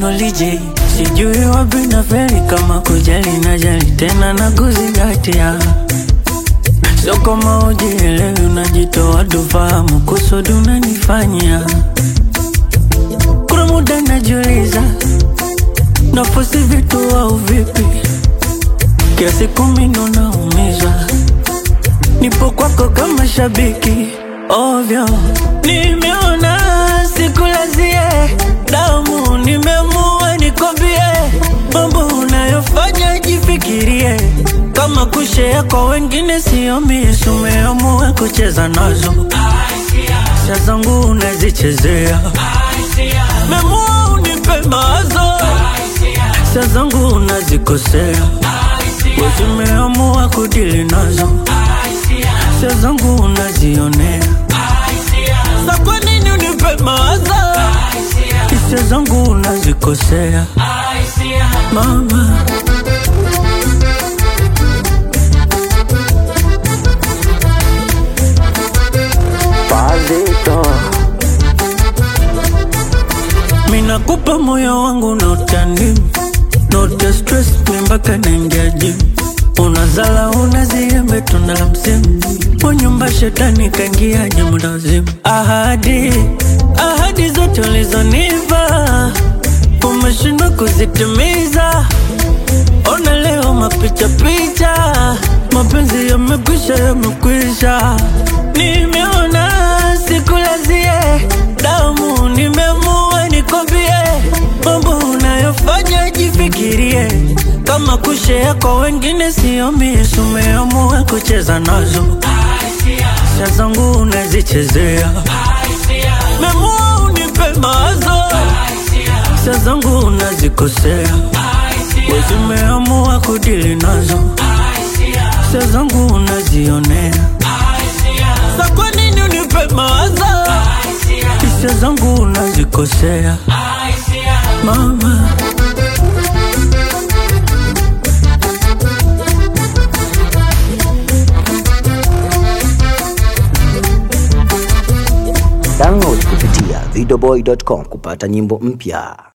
teknoloji sijui wapi na feri kama kujali na jali tena na kuzingatia sio kama ujielewi unajitoa tufahamu kusudi unanifanyia kuna muda najiuliza nafosi vitu au vipi kiasi kumi naumizwa nipo kwako kama shabiki ovyo nimeona sikulazie damu nimeamua nikwambie mambo unayofanya jifikirie kama kushea kwa wengine sio misi umeamua kucheza nazo sia zangu unazichezea memua unipe mawazo sia zangu unazikosea wezimeamua kudili nazo sia zangu unazionea sa kwa nini unipe mawazo hisia zangu unazikosea mama Pazito minakupa moyo wangu na utani note stress mi mpaka naingia jim unazala unaziembe tunda la msimu kwa nyumba shetani kaingia nyumba wazimu ahadi ahadi zote ulizonipa umeshindwa kuzitimiza ona leo mapicha picha mapenzi yamekwisha yamekwisha nimeona sikulazie damu nimeamua nikwambie mambo unayofanya jifikirie kama kushea kwa wengine sio misi umeamua kucheza nazo sia zangu unazichezea memua unipe mawazo sia zangu unazikosea wezimeamua kudili nazo sia zangu unazionea sa kwa nini unipe mawazo hisia zangu unazikosea mama download kupitia videoboy.com kupata nyimbo mpya.